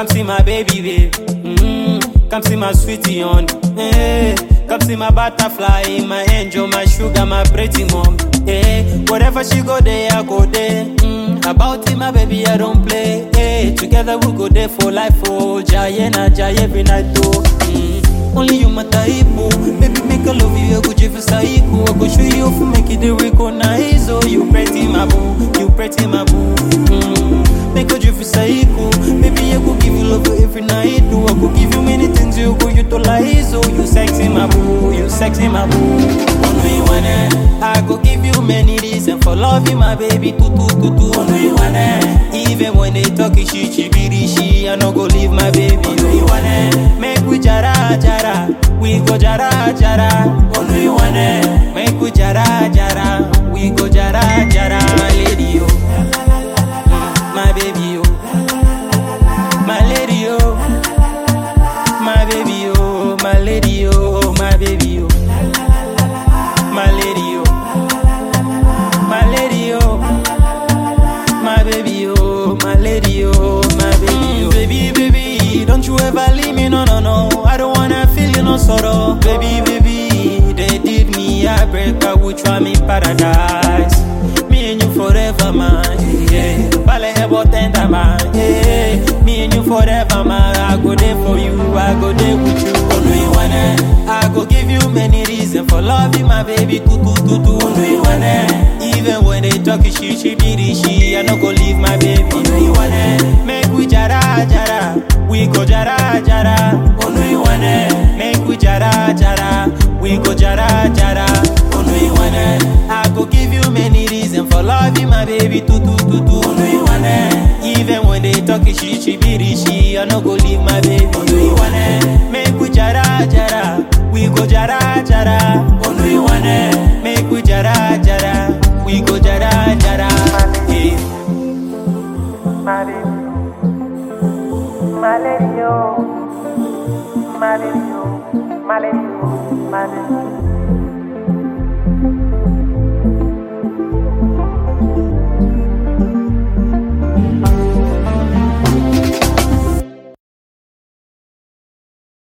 come see my baby, babe. Mm, come see my sweetie on. Hey, come see my butterfly, my angel, my sugar, my pretty mom. Hey, whatever she go there, I go there. Mm, about it, my baby, I don't play. Hey, together we go there for life. Oh, Jaya na Jaya every night, oh. Mm, only you my type, oh. Baby, make I love you, I go give you psycho. I go show you if make it the recognize. Oh, you pretty, my boo. You pretty, my boo. Mm, make I give you psycho. Baby, I go give you love every night. Oh, I go give you many things. You go utilize. Oh, you sexy, my boo. You sexy, my boo. Oh, no, you wanna. I go give you many reasons for loving my baby. Tutu, tutu. Oh, no, you wanna. Even when they talk shit, she be she. I no go leave my baby. Oh, no, you wanna. Make we jara, jara. We go jara, jara. Oh, no, you wanna. Make we jara, jara. We go jara, jara. My lady, oh. Mm, My baby, oh. My lady, oh. My baby, oh. My lady, oh. My baby, oh. My lady, oh. My lady, oh. My baby, oh. My lady, oh. My baby, oh. Baby, baby, don't you ever leave me, no, no, no. I don't wanna feel you no sorrow. Baby, baby, they did me a break, I would try me paradise. Me and you forever, man. Yeah. Vale ebo tender, man. Yeah. Me and you forever, man. I go there for you, I go there with you. Oh, no, you wanna. I go give you many reasons for loving my baby. Tutu, tutu. Oh, no, you wanna. Even when they talk shit, she be the she. I no go leave my baby. Oh, no, you wanna. Make we jara, jara. We go jara, jara. Oh, no, you wanna. Make we jara, jara. We go jara, jara. Oh, no, you wanna. I go give you many reasons for loving my baby. Tutu, tutu. Oh, no, you wanna. Even when they talk shit, she be the she. I no go leave my baby. Oh, no, you wanna. Make we jara, jara. We go jara, jara. Oh, no, you wanna. Make we jara, jara. We go jara, jara. Yeah. My baby, my lady, oh, my lady, oh, my lady, oh, my lady.